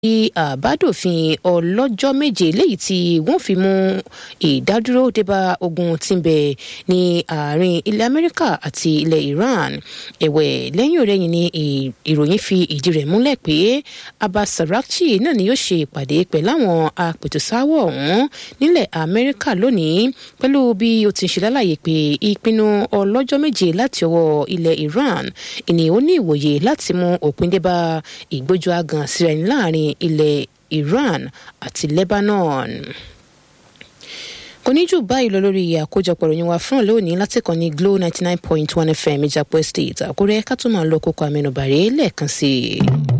àbádòfin ọlọ́jọ́ méje léyìí tí wọ́n fi mú ìdádúró débá ogun tí ń bẹ ní àárín ilẹ̀ amẹ́ríkà àti ilẹ̀ iran ẹ̀wẹ̀ lẹ́yìn ọ̀rẹ́yìn ni ìròyìn fi ìdí rẹ̀ múlẹ̀ pé abbas sarakchi náà ni yóò ṣe ìpàdé pẹ̀lú àwọn apètùsáwọ̀ ọ̀hún nílẹ̀ amẹ́ríkà lónìí pẹ̀lú bí ó ti ń ṣe lálàyé pé ìpinnu ọlọ́jọ́ méje láti ọwọ́ ilẹ̀ iran ìní ó ní ìwòye láti mú òpin débá ìgbójú agan síra ẹni láàrin ilẹ̀ iran àti lebanon kò ní jù báyìí lọ lórí àkójọpọ̀ ìròyìn wa fún lónìí láti kàn ní glo ninety nine point one fm ìjàpọ̀ estate àkúrẹ́ ká tó máa lọ kókó àmẹnubàrẹ́ lẹ́ẹ̀kan sí i.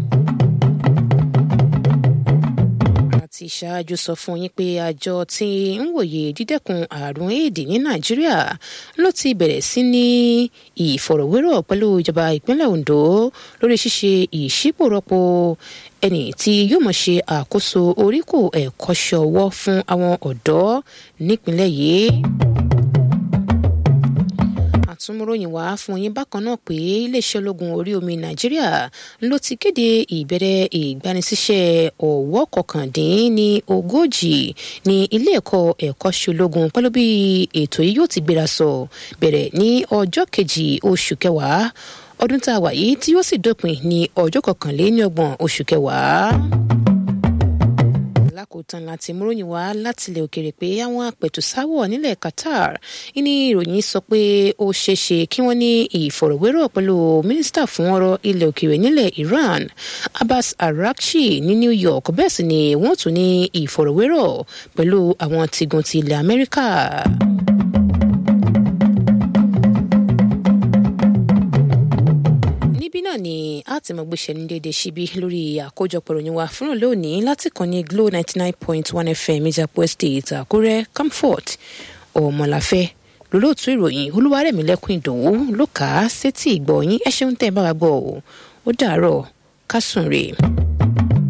ti ṣáájú sọ fún yín pé àjọ tí ń wòye dídẹ́kun àrùn éèdì ní nàìjíríà ló ti bẹ̀rẹ̀ sí ní ìfọ̀rọ̀wérọ̀ pẹ̀lú ìjọba ìpínlẹ̀ ondo lórí ṣíṣe ìṣípòrọ́pò ẹni tí yóò mọ̀ ṣe àkóso oríkò ẹ̀kọ́ṣẹ́ ọwọ́ fún àwọn ọ̀dọ́ nípínlẹ̀ yìí àtúnmúròyìn wá fún yín bákan náà pé iléeṣẹ́ ológun orí omi nàìjíríà ló ti kéde ìbẹ̀rẹ̀ ìgbanisíṣẹ́ ọ̀wọ́ kọkàndín ní ogójì ní ilé ẹ̀kọ́ ẹ̀kọ́ṣẹ́ ológun pẹ̀lú bí ètò yìí yóò ti gbéra sọ bẹ̀rẹ̀ ní ọjọ́ kejì oṣù kẹwàá ọdún tá a wà yìí tí yóò sì dópin ní ọjọ́ kọkànléníọgbọ̀n oṣù kẹwàá lákòótán láti múròyìn wá látilẹ̀ òkèrè pé àwọn apẹ̀tùsáwọ̀ nílẹ̀ qatar ní ìròyìn sọ pé ó ṣeéṣe kí wọ́n ní ìfọ̀rọ̀wérọ̀ pẹ̀lú mínísítà fún ọ̀rọ̀ ilẹ̀ òkèrè nílẹ̀ iran abbas arakchi ní new york bẹ́ẹ̀ sì ni wọ́n tún ní ìfọ̀rọ̀wérọ̀ pẹ̀lú àwọn tìgùn ti ilẹ̀ amẹ́ríkà. náà ni a ti mọ̀ gbéṣẹ́ ní déédéé síbí lórí àkójọpọ̀ ìròyìn wa fúnra lónìí láti kàn ní glo ninety nine point one fm ìjàpọ̀ estate àkúrẹ́ comfort ọmọláfẹ́ lólóòtú ìròyìn olúwarẹ̀mílẹ́kùn ìdòwú ló kà á sétí ìgbọ̀nyín ẹ ṣeun tẹ́ ẹ bá wa gbọ́ ọ ó dàárọ̀ kásùn rèé.